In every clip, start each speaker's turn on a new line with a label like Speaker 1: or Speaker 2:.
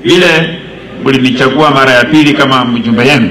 Speaker 1: vile mlinichagua mara ya pili kama mjumbe yenu,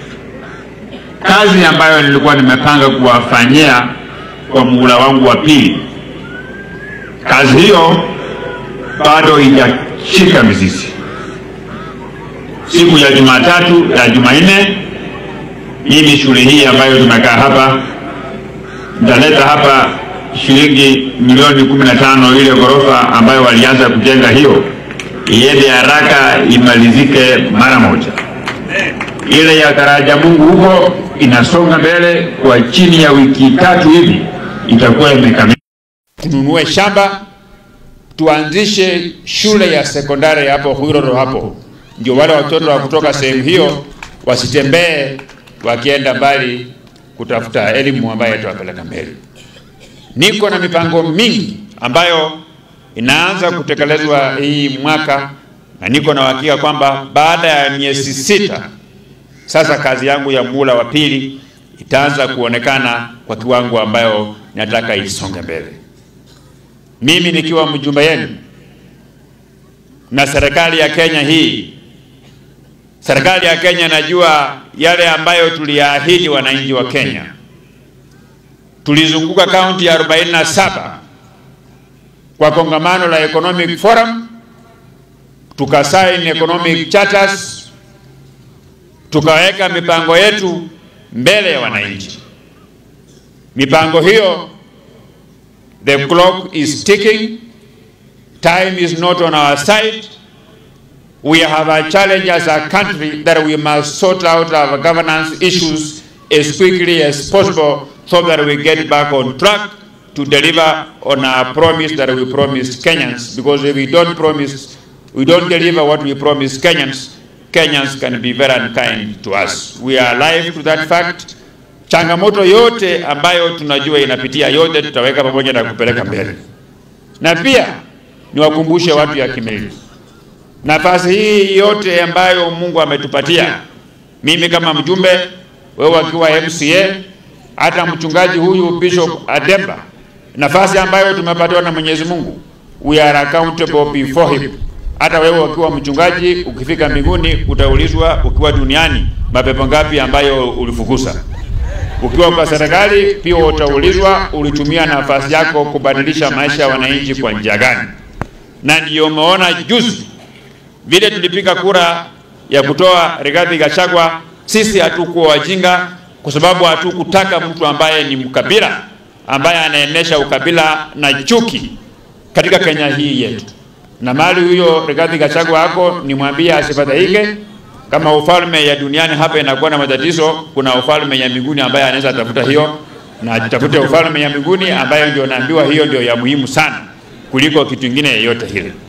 Speaker 1: kazi ambayo nilikuwa nimepanga kuwafanyia kwa muhula wangu wa pili, kazi hiyo bado haijashika mizizi. Siku ya Jumatatu ya Jumanne, mimi shule hii ambayo tumekaa hapa nitaleta hapa shilingi milioni kumi na tano ile ghorofa ambayo walianza kujenga hiyo iende haraka imalizike mara moja. Ile ya Taraja Mungu huko inasonga mbele, kwa chini ya wiki tatu hivi itakuwa imekamilika.
Speaker 2: tununue shamba tuanzishe shule ya sekondari hapo Hwiroro hapo, ndio wale watoto wa kutoka sehemu hiyo wasitembee wakienda mbali kutafuta elimu ambayo itawapeleka mbele. Niko na mipango mingi ambayo inaanza kutekelezwa hii mwaka, na niko na uhakika kwamba baada ya miezi sita sasa kazi yangu ya muhula wa pili itaanza kuonekana kwa kiwango ambayo nataka isonge mbele. Mimi nikiwa mjumbe yenu na serikali ya Kenya hii, serikali ya Kenya najua yale ambayo tuliyaahidi wananchi wa Kenya. Tulizunguka kaunti ya 47 kwa kongamano la Economic Forum, tukasaini economic charters, tukaweka mipango yetu mbele ya wananchi. Mipango hiyo The clock is ticking. Time is not on our side. We have a challenge as a country that we must sort out our governance issues as quickly as possible so that we get back on track to deliver on our promise that we promised Kenyans. Because if we don't promise, we don't deliver what we promised Kenyans, Kenyans can be very unkind to us. We are alive to that fact. Changamoto yote ambayo tunajua inapitia yote tutaweka pamoja na kupeleka mbele, na pia niwakumbushe watu ya Kimilili, nafasi hii yote ambayo Mungu ametupatia, mimi kama mjumbe, wewe akiwa MCA, hata mchungaji huyu Bishop Ademba, nafasi ambayo tumepatiwa na Mwenyezi Mungu, we are accountable before him. Hata wewe ukiwa mchungaji, ukifika mbinguni utaulizwa, ukiwa duniani mapepo ngapi ambayo ulifukuza ukiwa kwa serikali pia utaulizwa ulitumia nafasi yako kubadilisha maisha ya wananchi kwa njia gani. Na ndiyo umeona juzi vile tulipiga kura ya kutoa Rigathi Gachagua, sisi hatukuwa wajinga, kwa sababu hatukutaka mtu ambaye ni mkabila, ambaye anaenesha ukabila na chuki katika Kenya hii yetu. Na mali huyo Rigathi Gachagua ako nimwambie asifadhaike kama ufalme ya duniani hapa inakuwa na matatizo, kuna ufalme ya mbinguni ambaye anaweza tafuta hiyo, na atafute ufalme ya mbinguni ambayo ndio naambiwa hiyo ndio ya muhimu sana kuliko kitu kingine yoyote hile.